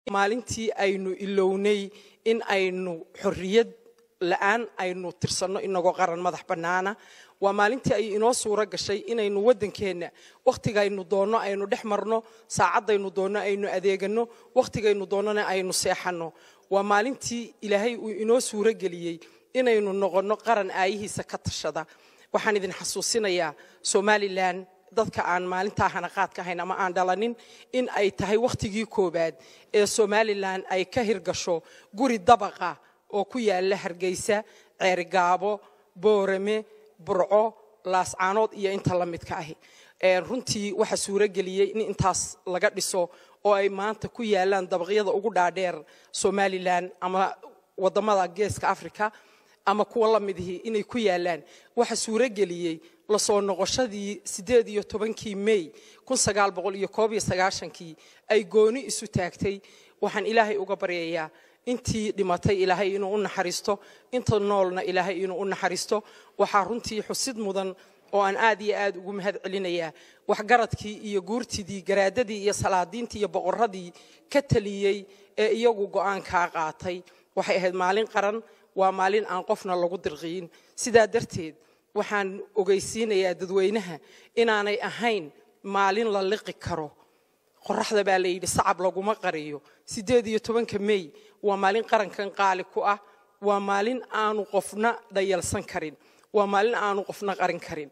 maalintii aynu ilownay in aynu xorriyad la-aan aynu tirsanno inagoo qaran madax bannaana waa maalintii ay inoo suuro gashay inaynu waddankeenna wakhtigaynu doonno aynu dhex marno saacaddaynu doonno aynu adeeganno wakhtigaynu doonnona aynu seexanno waa maalintii ilaahay uu inoo suuro geliyey inaynu noqonno qaran aayihiisa ka tashada waxaan idin xasuusinayaa somalilan dadka aan maalintaa hanaqaadka ahayn ama aan dhalanin in ay tahay wakhtigii koowaad ee somalilan ay ka hirgasho guri dabaqa oo ku yaala hargeysa ceerigaabo boorame burco laascaanood iyo inta la midka ahi runtii waxaa suuro geliyey in intaas laga dhiso oo ay maanta ku yaalaan dabaqyada ugu dhaadheer somalilan ama wadamada geeska africa ama kuwa la midihii inay ku yaalaan waxa suuro geliyey lasoo noqoshadii sideed iyo tobankii may kun sagaal boqol iyo koob iyo sagaashankii ay gooni isu taagtay waxaan ilaahay uga baryayaa intii dhimatay ilaahay inuu u naxariisto inta noolna ilaahay inuu u naxariisto waxaa runtii xusid mudan oo aan aad iyo aad ugu mahad celinayaa waxgaradkii iyo guurtidii garaadadii iyo salaadiintii iyo boqoradii ka taliyey ee iyagu go'aankaa qaatay waxay ahayd maalin qaran waa maalin aan qofna lagu dirqiyin sidaa darteed waxaan ogeysiinayaa dadweynaha inaanay ahayn maalin la liqi karo qoraxda baa la yidhi sacab laguma qariyo siddeed iyo tobanka mey waa maalin qarankan qaali ku ah waa maalin aanu qofna dhayalsan karin waa maalin aanu qofna qarin karin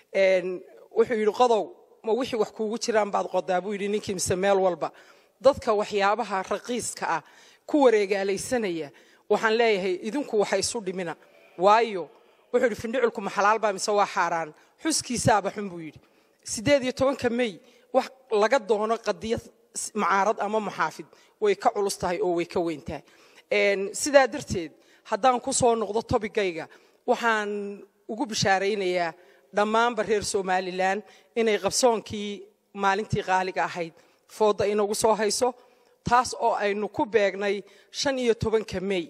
wuxuu yidhi qodow ma wixii wax kuugu jiraan baad qodaa buu yidhi ninkii mise meel walba dadka waxyaabaha raqiiska ah ku wareegaalaysanaya waxaan leeyahay idinku waxa isu dhimina waayo wuxuu yidhi findhiculku ma xalaal baa mise waa xaaraan xuskiisaaba xun buu yidhi siddeed iyo tobanka mey wax laga doono qadiyad macaarad ama muxaafid way ka culus tahay oo way ka weyntahay sidaa darteed haddaan ku soo noqdo tobigayga waxaan ugu bishaaraynayaa dhammaanba reer somalilan inay qabsoonkii maalintii qaaliga ahayd foodda inagu soo hayso taas oo aynu ku beegnay shan iyo tobanka mey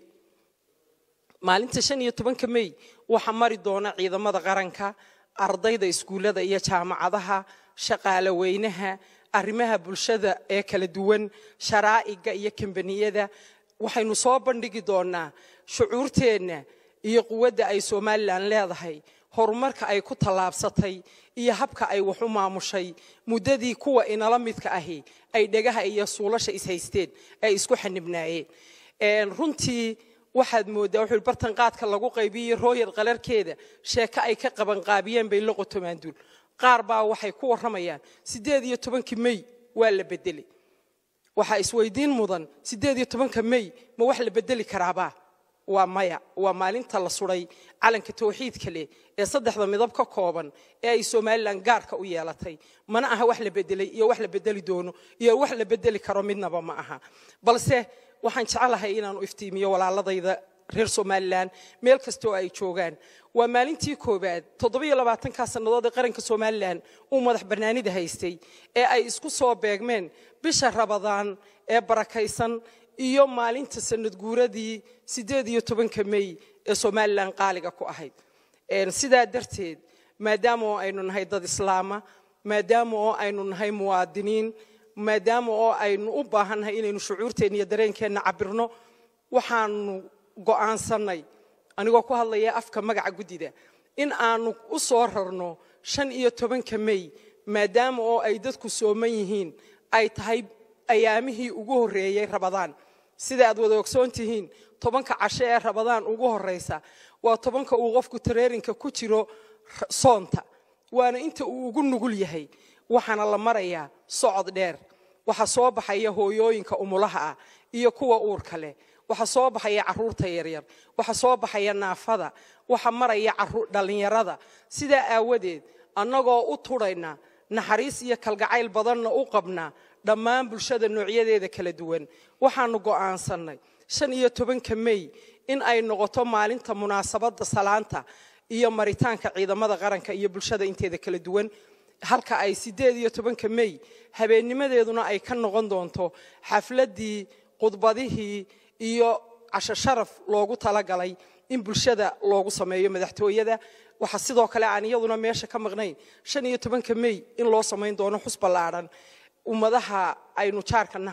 maalinta shan iyo tobanka mey waxaa mari doona ciidamada qaranka ardayda iskuullada iyo jaamacadaha shaqaale weynaha arrimaha bulshada ee kala duwan sharaa'iga iyo kambaniyada waxaynu soo bandhigi doonaa shucuurteenna iyo quwadda ay somalilan leedahay horumarka ay ku tallaabsatay iyo habka ay wax u maamushay muddadii kuwa inala midka ahi ay dhegaha iyo suulasha ishaysteen ay isku xanibnaayeen runtii waxaad mooddaa wuxuu bartan qaadka lagu qaybiyey rooyar qalarkeeda sheeko ay ka qabanqaabiyeen bay la qotomaanduul qaar baa waxay ku warramayaan siddeed iyo tobankii mey waa la bedelay waxaa isweydiin mudan siddeed iyo tobanka mey ma wax la bedeli karaabaa waa maya waa maalinta la suday calanka tawxiidka leh ee saddexda midab ka kooban ee ay somalilan gaarka u yeelatay mana aha wax la bedelay iyo wax la bedeli doono iyo wax la bedeli karo midnaba ma aha balse waxaan jecelahay inaanu iftiimiyo walaaladayda reer somalilan meel kastoo ay joogaan waa maalintii koowaad toddobiyo labaatankaa sannadood ee qaranka somalilan uu madax bannaanida haystay ee ay isku soo beegmeen bisha rabadaan ee barakaysan iyo maalinta sanad guuradii siddeed iyo tobanka mey ee somalilan qaaliga ku ahayd sidaa darteed maadaama oo aynu nahay dad islaama maadaama oo aynu nahay muwaadiniin maadaama oo aynu u baahannahay inaynu shucuurteenna iyo dareenkeenna cabirno waxaanu go'aansannay anigoo ku hadlaya afka magaca guddida in aanu u soo rarno shan iyo tobanka mey maadaama oo ay dadku sooman yihiin ay tahay ayaamihii ugu horreeyey rabadaan sida aad wada ogsoon tihiin tobanka casho ee rabadaan ugu horraysa waa tobanka uu qofku tareerinka ku jiro soonta waana inta uu ugu nugul yahay waxaana la marayaa socod dheer waxaa soo baxaya hooyooyinka umulaha ah iyo kuwa uurka leh waxaa soo baxaya caruurta yaryar waxaa soo baxaya naafada waxa maraya dhallinyarada sidaa aawadeed annagoo u tudhayna naxariis iyo kalgacayl badanna u qabna dhammaan bulshada noocyadeeda kala duwan waxaanu go'aansannay shan iyo tobanka mey in ay noqoto maalinta munaasabadda salaanta iyo maritaanka ciidamada qaranka iyo bulshada inteeda kala duwan halka ay siddeed iyo tobanka mey habeennimadeeduna ay ka noqon doonto xafladdii khudbadihii iyo casho sharaf loogu talagalay in bulshada loogu sameeyo madaxtooyada waxaa sidoo kale aan iyaduna meesha ka maqnayn shan iyo tobanka mey in loo samayn doono xus ballaadhan ummadaha aynu jaarka nahay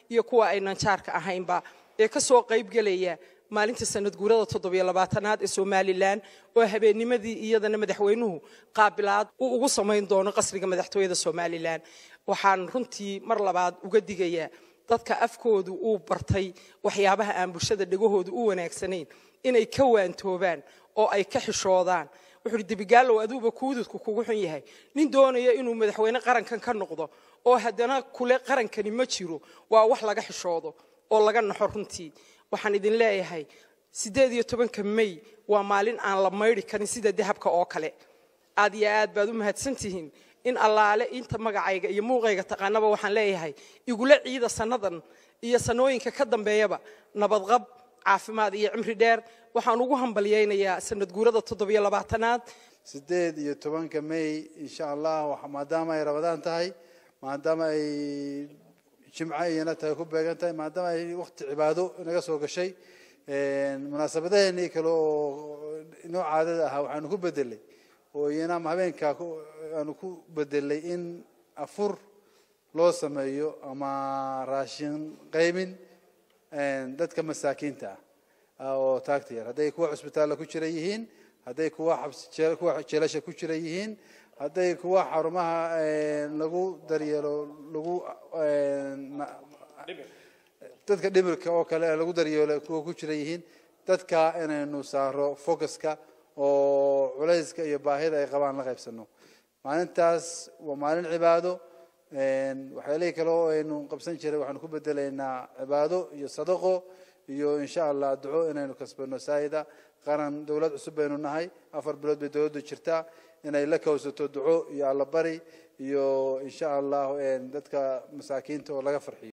iyo kuwa aynan jaarka ahaynba ee ka soo qaybgelaya maalinta sanad guurada toddobiyo labaatanaad ee somalilan oo habeennimadii iyadana madaxweynuhu qaabilaad uu ugu samayn doono qasriga madaxtooyada somalilan waxaan runtii mar labaad uga digayaa dadka afkoodu uu bartay waxyaabaha aan bulshada dhegahoodu u wanaagsanayn inay ka waantoobaan oo ay ka xishoodaan wuxuu ihi debigaalow aduuba kuududku kugu xun yahay nin doonaya inuu madaxweyne qarankan ka noqdo oo haddana kule qarankani ma jiro waa wax laga xishoodo oo laga naxo runtii waxaan idin leeyahay siddeed iyo tobanka may waa maalin aan la maydhi karin sida dahabka oo kale aad iyo aad baad u mahadsantihiin in allaale inta magacayga iyo muuqayga taqaanaba waxaan leeyahay igula ciida sannadan iyo sanooyinka ka dambeeyaba nabadqab caafimaad iyo cimri dheer waxaan ugu hambalyaynayaa sanad guurada toddobiyo labaatanaad sideed iyo tobanka may insha allah maadaama ay rabadaan tahay maadaama ay jimco iyana tahay ku beegan tahay maadaama ay waqti cibaado inaga soo gashay munaasabadaheenii kale oo inoo caadada ahaa waxaanu ku bedelay oo iyana habeenkaa aanu ku bedelay in afur loo sameeyo ama raashin qaymin dadka masaakiinta ah oo taagta yar hadday kuwa cusbitaalla ku jira yihiin hadday kuwa xabskuwa jeelasha ku jira yihiin hadday kuwa xarumaha lagu daryeelo lagu dadka dhimirka oo kale lagu daryeelo kuwa ku jira yihiin dadka inaynu saaro focuska oo culayska iyo baahida ay qabaan la qaybsano maalintaas waa maalin cibaado waxyaalihii kale oo aynu qabsan jiray waxaanu ku bedelaynaa cibaado iyo sadaqo iyo insha allah duco inaynu kasbano saayida qaran dowlad cusub baynu nahay afar bilood bay dowladdu jirtaa inay la kawsato duco iyo allabari iyo insha allah dadka masaakiinta oo laga farxiyo